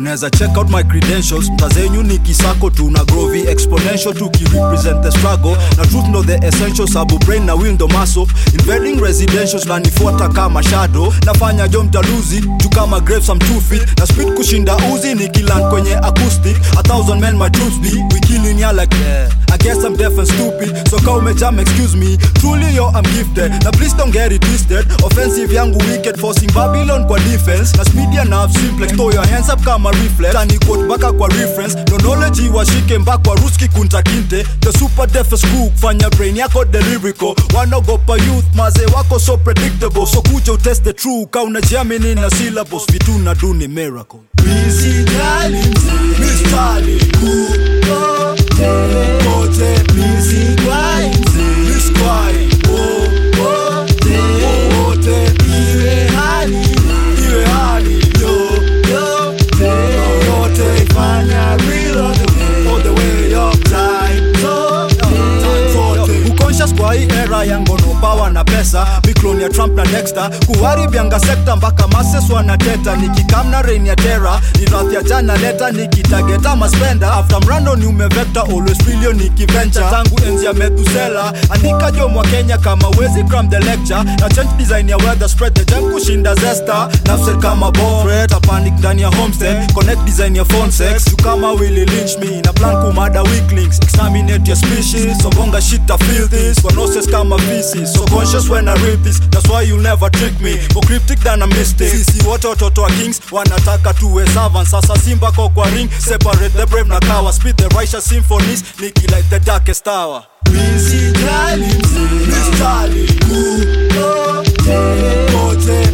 unaweza check out my credentials mtazenyu ni kisako tuna grovi exponential tukirepresent the struggle na truth ndo the essential sabu brain na will ndo muscle invading residentials nanifuata kama shadow nafanya jo mtaluzi juu kama grapes I'm two feet na speed kushinda uzi ni kilan kwenye acoustic a thousand men my troops be we killing ya like yeah. I guess I'm deaf and stupid so kau umejam excuse me truly yo I'm gifted na please don't get it twisted offensive yangu wicked forcing Babylon kwa defense na speed ya nerve simplex throw your hands up kama reflex tani quote baka kwa reference no knowledge washike mbakwa ruski kunta kinte the super deaf school kufanya brain yako delirico wanaogopa youth maze wako so predictable so kuja utest the true ka unajiamini na syllables vitu na do ni miracle Misijali mzee, mistari kukote kote Misijali mzee, miskwai wowote wowote iwe hali iwe hali yoyote yoyote ifanya real all the way all the way up time so time zote uconscious kwa hii era ya ngono power na pesa mikloni ya trump na dexter kuharibianga sekta mpaka mases wanateta nikikamna rein ya tera ni rathi ya jana leta nikitageta maspenda after mrando ni umevekta always filio nikiventure tangu enzi ya methusela andika jomo wa kenya kama wezi cram the lecture na change design ya weather spread the jam kushinda zesta nafset kama boret panic ndani ya homestead connect design ya phone sex tu kama willy lynch me na plan kumada weaklings exterminate your species sobonga shit I feel this kwa noses kama feces so conscious when I read this that's why you'll never trick me more cryptic than a mistake sisi wote watoto wa kings wanataka tuwe servants sasa simba ko kwa ring separate the brave na kawa speed the righteous symphonies niki like the darkest hour Misijali mzee, mistari kukote kote